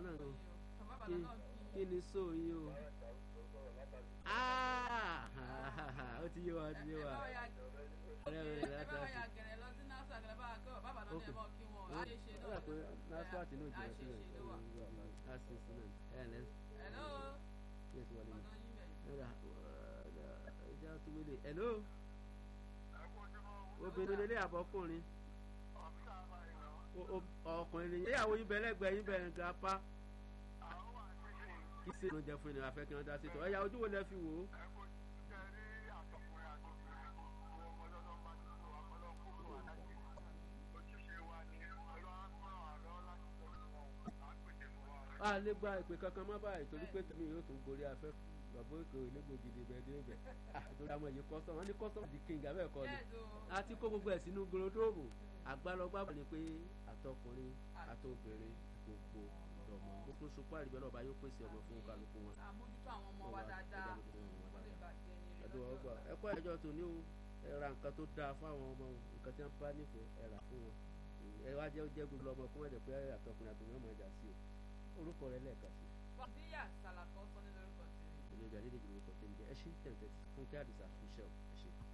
náà nù bàbá kí náà kí ni so yín o Ah, ó ti yé wa ó ti yé wa ọ̀rẹ́ rẹ̀ ẹ bá wa láti ya gẹ̀rẹ̀ lọ sí nasa gẹ̀rẹ̀ bá wa kọ́ bàbá náà Ok. lè mọ̀ kí wọn ó á ṣe ṣe ó náà dà pé nasfat náà jìnnà àṣeṣe sílẹ̀ ló wà. àṣìṣe náà ẹ̀ ẹ̀ lẹ́sìn hello yẹ̀ sí wọlé ọ̀dọ̀ yín bẹ̀. ẹ̀rà ẹ̀já tó wọlé hello obìnrin lélẹ̀ àbọ̀kùnrin O- o- ọkùnrin ni ìyàwó yín bẹ lẹ́gbẹ̀ẹ́ yín bẹ gapá kí ṣe ló ń jẹ fún ènìyàn afẹ́ kí wọ́n dá sí tọ́ ẹ̀yà ojú wo lẹ fi wò ó. a lè gba ìpè kankan má báyìí torí pé tèmi yóò tún gorí afẹ́ bàbá èkó ìlégbò gidi bẹ́ẹ̀ dé bẹ́ẹ̀ àtòrí àwọn èyí kọ́sọ́mù wọn ní kọ́sọ́mù di king abẹ́ ẹ̀kọ́ ni Yes, o. a ti kó gbogbo ẹ̀ sínú gorodomu àgbàlọ́gbà ni pé àtọkùnrin àtobìnrin gbogbo ọmọ gbogbo sopọ àríbẹ̀ náà ọba yóò pèsè ọmọ fún kálukú wọn. àmójútó àwọn ọmọ wa dáadáa wọ́n lè bàjẹ́ ní rí ẹ̀dùn lọ́jọ́ ọgbà ọ̀la. ẹ̀kọ́ ẹ̀jọ́ tó ní o ẹ ra nǹkan tó dáa fáwọn ọmọ o nǹkan tí wọ́n bá nífẹ̀ẹ́ ẹ rà fún wọn ẹ wá jẹ́ jẹ́ gbogbo ọmọ fún ẹ̀dẹ̀ pé àtọkùnrin àtòmí ọmọ ẹja sí o orúkọ rẹ lẹ́ẹ̀kan sí Fọ̀díyà Sàlàkọ́ sọ ní lórúkọ tèmi. ilé ìjà líle ìjọba orúkọ tẹ̀ ń jẹ́ ẹ ṣí tẹ̀tẹ̀ fún kí àdìsá fún iṣẹ́ o ẹ ṣe.